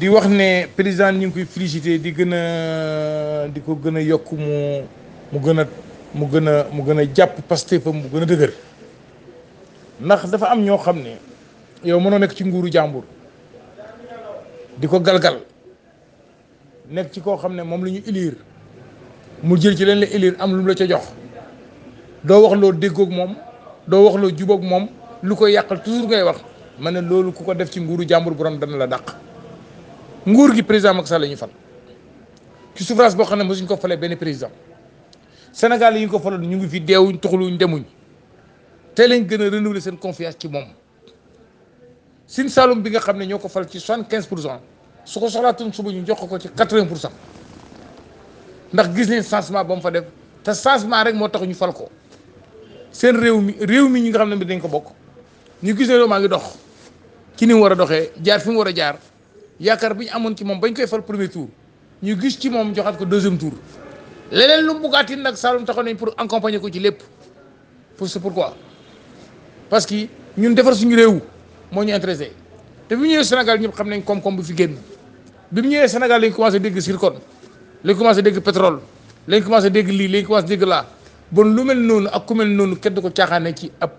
di wax ne président ñu ngi koy félicité di gën a di ko gën a yokk mu mu gën a mu gën a mu gën a jàpp Pastef mu gën a dëgër ndax dafa am ñoo xam ne yow mënoo nekk ci nguuru jàmbur di ko galgal nekk ci koo xam ne moom la ñu élire mu jël ci leen la élire am lu mu la ca jox doo wax loo déggoog moom doo wax loo jubóog moom lu koy yàqal toujours ngay wax ma ne loolu ku ko def ci nguuru jàmbur borom dana la dàq nguur gi président Macky Sall la ñu fal ci suffrage boo xam ne mosuñ ko falee benn président Sénégal yi ñu ko faloon ñu ngi fi deewuñ toxaluñ demuñ te lañ gën a renouveler seen confiance ci moom Sine Saloum bi nga xam ne ñoo ko fal ci soixante quinze pour cent su ko soxlaatoon suba ñu jox ko ci quatre vingt pour cent ndax gis nañ changement ba mu fa def te changement rek moo tax ñu fal ko seen réew mi réew mi ñi nga xam ne bi dañ ko bokk ñu gis ne loolu maa ngi dox ci ni mu war a doxee jaar fi mu war a jaar yaakaar bi ñu amoon ci moom bañ koy fal premier tour ñu gis ci moom joxaat ko deuxième tour leneen lu mu buggaati nag Saloum taxaw nañ pour accompagner ko ci lépp pour c'est pourquoi parce que ñun defar suñu réew moo ñu intéressé te bi mu ñëwee Sénégal ñëpp xam nañ koom-koom bu fi génn bi mu ñëwee Sénégal lañ commencé dégg zircon lañ commencé dégg pétrole lañ commencé dégg lii lañ commencé dégg laa bon lu mel noonu ak ku mel noonu kenn du ko caaxaane ci ab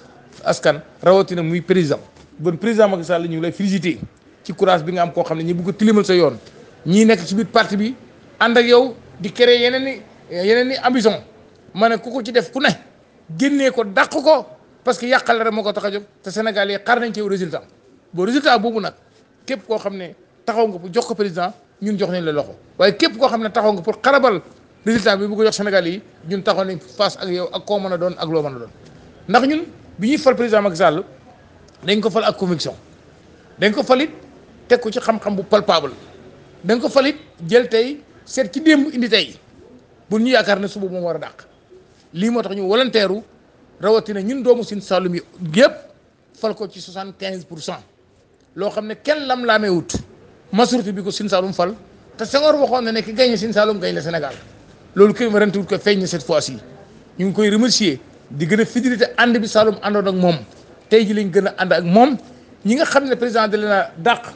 askan rawatina muy président bon président Macky Sall ñu ngi lay félicité ci courage bi nga am koo xam ne ñi bëgg a tilimal sa yoon ñii nekk ci biir parti bi ànd ak yow di créer yeneen i yeneen i ambition ma ne ku ko ci def ku ne génnee ko dàq ko parce que yàqal rek moo ko tax a jóg te Sénégal yi xaar nañ ci yow résultat boo résultat boobu nag képp koo xam ne taxaw nga pour jox ko président ñun jox nañ la loxo waaye képp koo xam ne taxaw nga pour xarabal résultat bi bu ko jox Sénégal yi ñun taxaw nañ face ak yow ak koo mën a doon ak loo mën a doon ndax ñun bi ñuy fal président Macky Sall dañ ko fal ak conviction dañ ko falit teg ko ci xam-xam bu palpable dañ ko falit jël tey seet ci démb indi tey bu ñu yaakaar ne suba moom war a dàq lii moo tax ñu volontaire rawatina ñun doomu Sine Saloum yi yëpp fal ko ci soixante quinze pour cent loo xam ne kenn lam laamee wut majorité bi ko Sine Saloum fal te Senghor waxoon na ne ki gañe Sine Saloum gañ la Sénégal loolu kenn warante wut ko feeñ na cette fois ci ñu ngi koy remercier di gën a fidélité ànd bi Saloum àndoon ak moom tey ji lañ gën a ànd ak moom ñi nga xam ne président de la dàq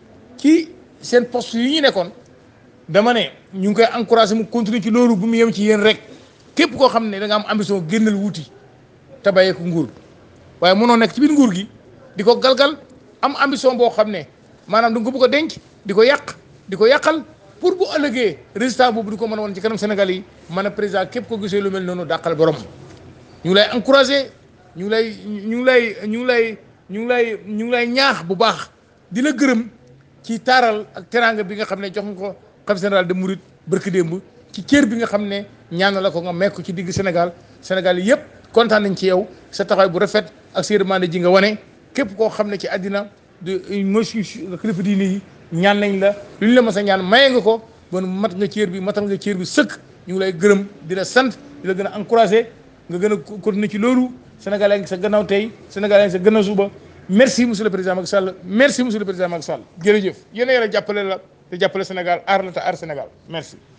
ci seen poste yi ñu nekkoon dama ne ñu ngi koy encouragé mu continuer ci loolu bu mu yem ci yéen rek képp koo xam ne da nga am ambition génnal wuuti te bàyyee ko nguur waaye mënoo nekk ci biir nguur gi di ko galgal am ambition boo xam ne maanaam da nga ko bëgg a denc di ko yàq di ko yàqal pour bu ëllëgee résultat boobu di ko mën a woon ci kanam Sénégal yi man a président képp ko gisee lu mel noonu dàqal borom ñu ngi lay encouragé ñu ngi lay ñu ngi lay ñu ngi lay ñu ngi lay ñu ngi lay ñaax bu baax di la gërëm ci taaral ak teraanga bi nga xam ne jox nga ko xam général de Mouride barki démb ci cër bi nga xam ne ñaan la ko nga mekk ci digg Sénégal Sénégal yëpp kontaan nañ ci yow sa taxawaay bu rafet ak sa yërmande ji nga wane képp koo xam ne ci àddina de mooy suñu kilifa diine yi ñaan nañ la lu ñu la mës a ñaan maye nga ko bon mat nga cër bi matal nga cër bi sëkk ñu ngi lay gërëm di la sant di la gën a encouragé nga gën a continuer ci loolu Sénégal yaa ngi sa gannaaw tey Sénégal yaa ngi sa gannaaw suba merci monsieur le président Macky Sall merci monsieur le président Macky Sall jërëjëf yéen a yore jàppale la te jàppale Sénégal aar la te aar Sénégal merci.